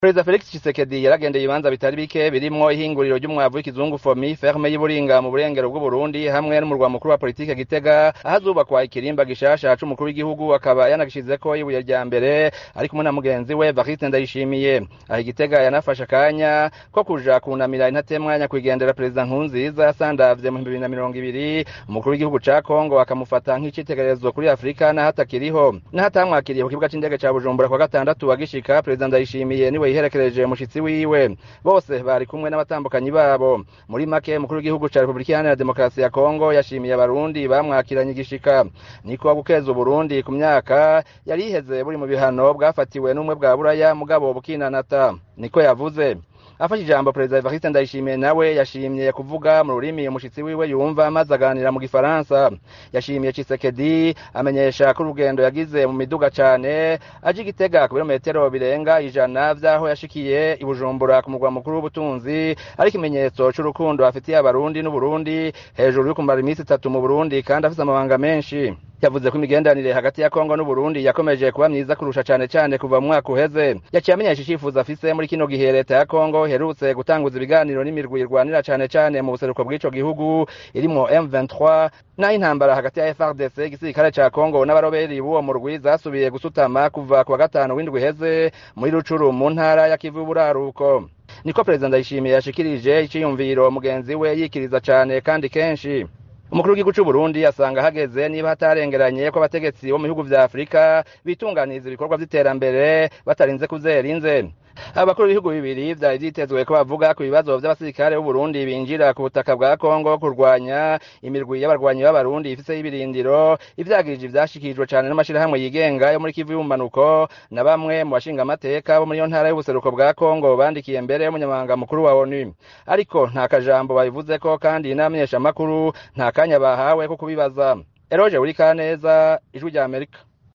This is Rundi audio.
perezida felix tshisekedi yaragendeye ibibanza bitari bike birimwo ihinguriro ry'umwavu w'ikizungu fomi ferme y'uburinga mu burengero bw'uburundi hamwe n'umurwa mukuru wa politike gitega ahazubakwa ikirimba gishasha c'umukuru w'igihugu akaba yanagishizeko ibuye rya mbere ari kumwe na mugenzi we variste ndayishimiye aho igitega yanafashe akanya ko kuja kunamira intatemwa nyakwigendera perezida nkurunziza yasandavye mu bibiri na mirongo ibiri umukuru w'igihugu ca kongo akamufata nk'icitegererezo kuri afurika n'ahatakiriho n'ahatamwakiriye ku kibuga c'indege ca bujumbura kwa gatandatu agishika perezida ndayishimiye niwe yiherekereje mushitsi wiwe bose bari kumwe n'abatambukanyi babo muri make umukuru w'igihugu ca repubulika iharanira demokarasi ya kongo yashimiye abarundi bamwakiranye igishika niko gukeza uburundi ku myaka yari iheze buri mu bihano bwafatiwe n'umwe bwa buraya mugabo bukinanata niko yavuze afashe ijambo perezida evariste ndayishimiye nawe yashimye kuvuga mu rurimi umushitsi wiwe yumva maze aganira mu gifaransa yashimiye cisekedi amenyesha ko urugendo yagize mu miduga cane aje igitega ku birometero birenga ijana vy'aho yashikiye i bujumbura ku murwa mukuru w'ubutunzi ari ikimenyetso c'urukundo afitiye abarundi n'uburundi hejuru yo kumara iminsi itatu mu burundi kandi afise amabanga menshi yavuze ko imigenderanire hagati ya kongo n'uburundi yakomeje kuba myiza kurusha cane cane kuva mu mwaka uheze yaciye amenyesha icifuzo afise muri kino gihe leta ya kongo iherutse gutanguza ibiganiro n'imirwi irwanira cane cane mu buseruko bw'ico gihugu irimwo M23 naho intambara hagati ya FRDC igisirikare ca kongo n'abaroberi b'uwo murwi zasubiye gusutama kuva ku wa gatanu w'indwi iheze muri rucuru mu ntara ya kivu y'uburaruko niko perezida ndayishimiye yashikirije iciyumviro mugenzi we yikiriza cane kandi kenshi umukuru w'igihugu c'uburundi asanga hageze niba hatarengeranye ko abategetsi bo mu bihugu vya afurika bitunganiriza ibikorwa vy'iterambere batarinze kuzera inze abakuru b'ibihugu bibiri vyari vyitezwe ko bavuga ku bibazo vy'abasirikare b'uburundi binjira ku butaka bwa kongo kurwanya imirwi y'abarwanyi b'abarundi ifise y'ibirindiro ivyagirije vyashikirijwe cane n'amashirahamwe yigenga yo muri kivu y'ubumanuko na bamwe mu bashingamateka bo muri iyo ntara y'ubuseruko bwa kongo bandikiye mbere y'umunyamabanga mukuru wa onu ariko nta kajambo babivuzeko kandi n'abamenyeshamakuru nta kanya bahawe ko kubibaza eroje uri kaneza ijwi rya amerika